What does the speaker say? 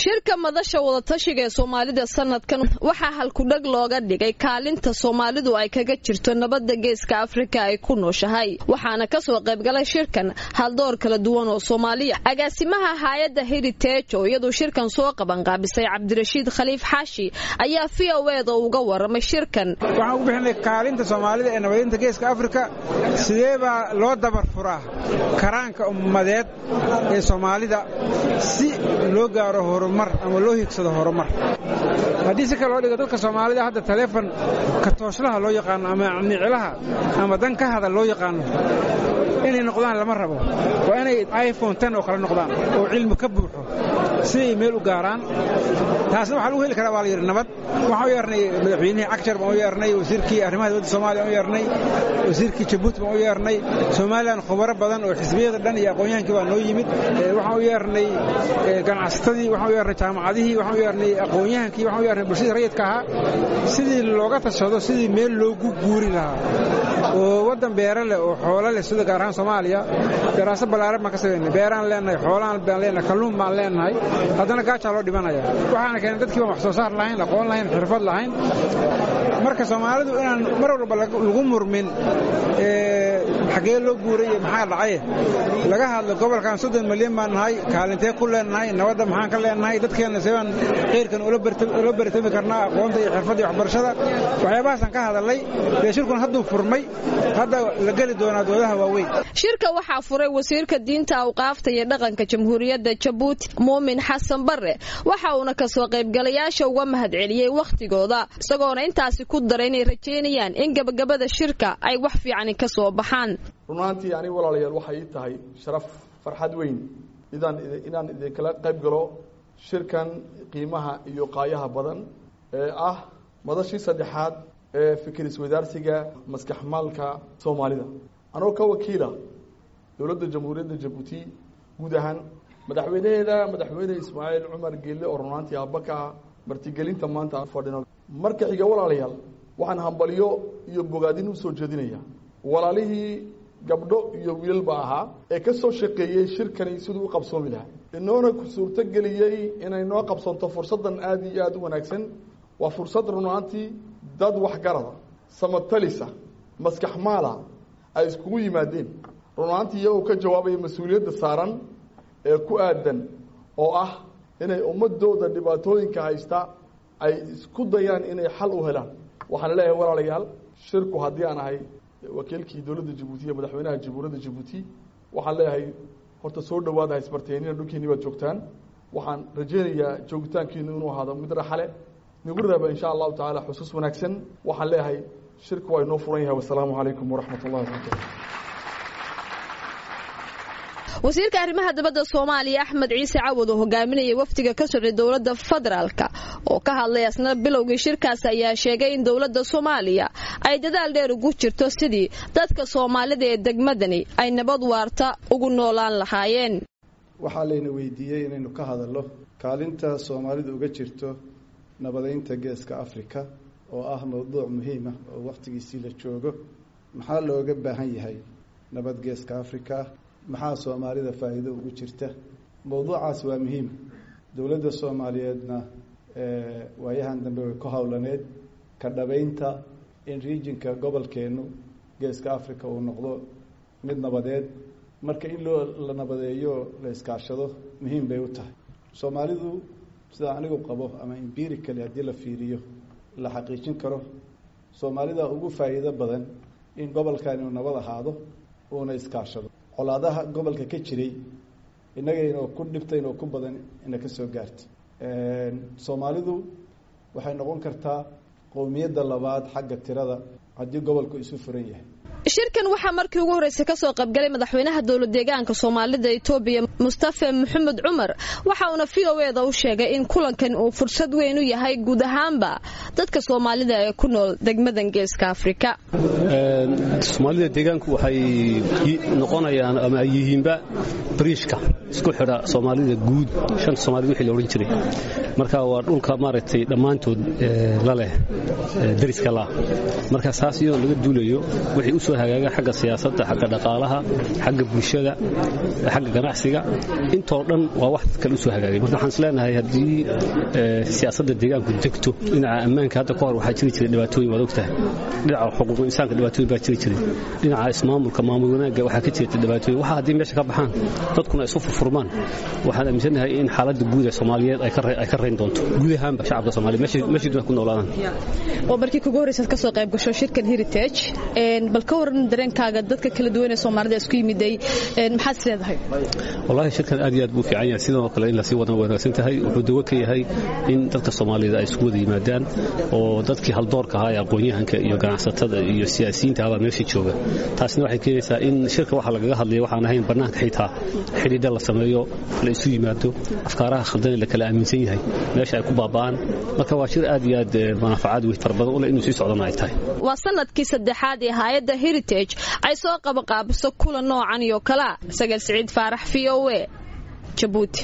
shirka madasha wadatashiga ee soomaalida sanadkan waxaa halkudhag looga dhigay kaalinta soomaalidu ay kaga jirto nabadda geeska afrika ay ku nooshahay waxaana kasoo qaybgalay shirkan haldoor kala duwan oo soomaaliya agaasimaha haayadda heritage oo iyaduu shirkan soo qabanqaabisay cabdirashiid khaliif xaashi ayaa v o eda uga waramay shirkan waxaan ugu bixinay kaalinta soomaalida ee nabadinta geeska afrika sidee baa loo dabar furaa karaanka ummadeed ee soomaalida si loo gaaro horumar ama loo higsado horumar haddii si kale loo dhigo dadka soomaalida hadda taleefon katooslaha loo yaqaano ama niclaha ama dan ka hada loo yaqaano inay noqdaan lama rabo waa inay iphone ten oo kale noqdaan oo cilmi ka buuxo si ay meel u gaaraan taasna waxaa lagu heli karaa waa la yidhi nabad waxaan u yeernay madaxweynihii cagjar baan u yeernay wasiirkii arrimaha dowladda soomaaliya baan u yeernay wasiirkii jabuuti baan u yeernay somalilan khubaro badan oo xisbiyada dhan iyo aqoon-yahankii baa noo yimid waxaan u yeernay ganacsatadii waxaan u yeernay jaamacadihii waxaan u yeernay aqoon-yahankii waxaan u yeernay bulshadii rayidka ahaa sidii looga tashado sidii meel loogu guuri lahaa oo waddan beere leh oo xoolo leh sida gaar ahaan soomaaliya daraasad ballaaran baan ka samaynay beeraan leenahay xoolaan baan leenahay kalluun baan leenahay haddana gaajaa loo dhimanaya waxaana keenay dadkii baan wax soo saar lahayn aqoon lahayn xirfad lahayn marka soomaalidu inaan mar walba lagu murmin xaggee loo guuray iyo maxaa dhacaye laga hadlo gobolkan soddon milyan baan nahay kaalintee ku leenahay nabadda maxaan ka leenahay dadkeenna seebaan khayrkan ula baritami karnaa aqoonta iyo xirfadda iyo waxbarashada waxyaabahaasaan ka hadalnay dee shirkun hadduu furmay hadda la geli doonaa doodaha waaweyn shirka waxaa furay wasiirka diinta awqaafta iyo dhaqanka jamhuuriyadda jabuuti muumin xasan bare waxa uuna kasoo qaybgalayaasha uga mahadceliyey wakhtigooda isagoona intaasi ku daray inay rajaynayaan in gabagabada shirka ay wax fiicani ka soo baxaan runaantii aniga walaalayaal waxay ii tahay sharaf farxad weyn idaan inaan idinkala qayb galo shirkan qiimaha iyo qaayaha badan ee ah madashii saddexaad ee fikir iswadaarsiga maskaxmaalka soomaalida anoo ka wakiila dowladda jamhuuriyadda jabuuti guud ahaan madaxweynaheeda madaxweyne ismaaciil cumar geelle oo runaantii aabaka martigelinta maanta aan fadhino marka xiga walaalayaal waxaan hambalyo iyo bogaadin u soo jeedinaya walaalihii gabdho iyo wiilalba ahaa ee ka soo shaqeeyey shirkani siduu u qabsoomi lahaa inoona suurto geliyey inay noo qabsanto fursaddan aada iyo aada u wanaagsan waa fursad runaantii dad waxgarada samatalisa maskax maala ay iskugu yimaadeen runaantii iyagoo ka jawaabaya mas-uuliyadda saaran ee ku aadan oo ah inay ummadooda dhibaatooyinka haysta ay isku dayaan inay xal u helaan waxaan leeyahay walaalayaal shirku haddii aan ahay wakiilkii dowladda jabuuti iyo madaxweynaha jamhuuriyadda jabuuti waxaan leeyahay horta soo dhawaada haysbarteenina dhulkiini baad joogtaan waxaan rajeynayaa joogitaankiinu inuu ahaado mid raxale nagu raaba insha allahu tacaala xusuus wanaagsan waxaan leeyahay shirku waa inoo furan yahay wasalaamu calaykum waraxmat ullahi wabarakatu wasiirka arrimaha dibadda soomaaliya axmed ciise cawad oo hogaaminaya wafdiga ka socday dowladda federaalka oo ka hadlay asna bilowgii shirkaas ayaa sheegay in dowladda soomaaliya ay dadaal dheer ugu jirto sidii dadka soomaalida ee degmadani ay nabad waarta ugu noolaan lahaayeen waxaa layna weydiiyey inaynu ka hadalno kaalinta soomaalidu uga jirto nabadaynta geeska afrika oo ah mowduuc muhiima oo wakhtigiisii la joogo maxaa looga baahan yahay nabad geeska afrika maxaa soomaalida faa'iido ugu jirta mowduucaas waa muhiim dowladda soomaaliyeedna waayahan dambe way ku howlaneed ka dhabaynta in regionka gobolkeennu geeska africa uu noqdo mid nabadeed marka in loo la nabadeeyo la iskaashado muhiim bay u tahay soomaalidu sida anigu qabo ama empirically haddii la fiiriyo la xaqiijin karo soomaalida ugu faa'iido badan in gobolkan inuu nabad ahaado uuna iskaashado colaadaha gobolka ka jiray innagaynoo ku dhibtaynoo ku badan ina ka soo gaartay soomaalidu waxay noqon kartaa qowmiyadda labaad xagga tirada haddii gobolku isu furan yahay shirkan waxaa markii ugu horreysay ka soo qaybgalay madaxweynaha dowlad deegaanka soomaalida etoobiya mustafe maxamed cumar waxa uuna v o eda u sheegay in kulankan uu fursad weyn u yahay guud ahaanba dadka soomaalida ee ku nool degmadan geeska afrika soomaalida deegaanku waxay noqonayaan ama ay yihiinba bariishka isku xidha soomaalida guud shanta soomaalida wixii la odhan jiray marka waa dhulka maaragtay dhammaantood la leh dariska la marka saas iyadoo laga duulayo wixii u soo hagaaga xagga siyaasadda xagga dhaqaalaha xagga bulshada xagga ganacsiga intoo dhan waa wax kale u soo hagaagay marka waxaan isleenahay haddii siyaasadda deegaanku degto dhinaca ammaanka hadda ka hor waxaa jiri jiray dhibaatooyin waad ogtahay dhinaca xuquuqul insaanka dhibaatooyin baa jiri jiray dhinaca ismaamulka maamul wanaagga waxaa ka jirta dhibaatooyin waxa haddii meesha ka baxaan dadkuna isu furfurmaan waxaan aaminsanahay in xaaladda guud ee soomaaliyeed ay ka rayn doonto guud ahaanba shacabka soomaaliyeed meeshii doona ku noolaadaan waa markii kugu horreysaad ka soo qayb gasho shirkan heritage bal ka waran dareenkaaga dadka kala duwan ee soomaalida isku yimiday maxaad is leedahay wallaahi shirkan aad iyo aad buu fiican yahay sidoo kale in lasii wadan wanaagsan tahay wuxuu dawo ka yahay in dadka soomaalida ay isku wada yimaadaan oo dadkii haldoorka ahaa ee aqoon-yahanka iyo ganacsatada iyo siyaasiyiinta abaa meesha jooga taasina waxay keenaysaa in shirka waxa lagaga hadlaya waxaan ahayn bannaanka xitaa xidhiidha la sameeyo la isu yimaado afkaaraha khaldan ee la kala aaminsan yahay meesha ay ku baaba'aan marka waa shir aad iyo aad manaafacaad wey fara badan u leh inuu sii socdana ay tahay waa sanadkii saddexaad ee hay'adda heritage ay soo qabaqaabiso kulan noocan iyo kalea sagal siciid faarax v o e jabuuti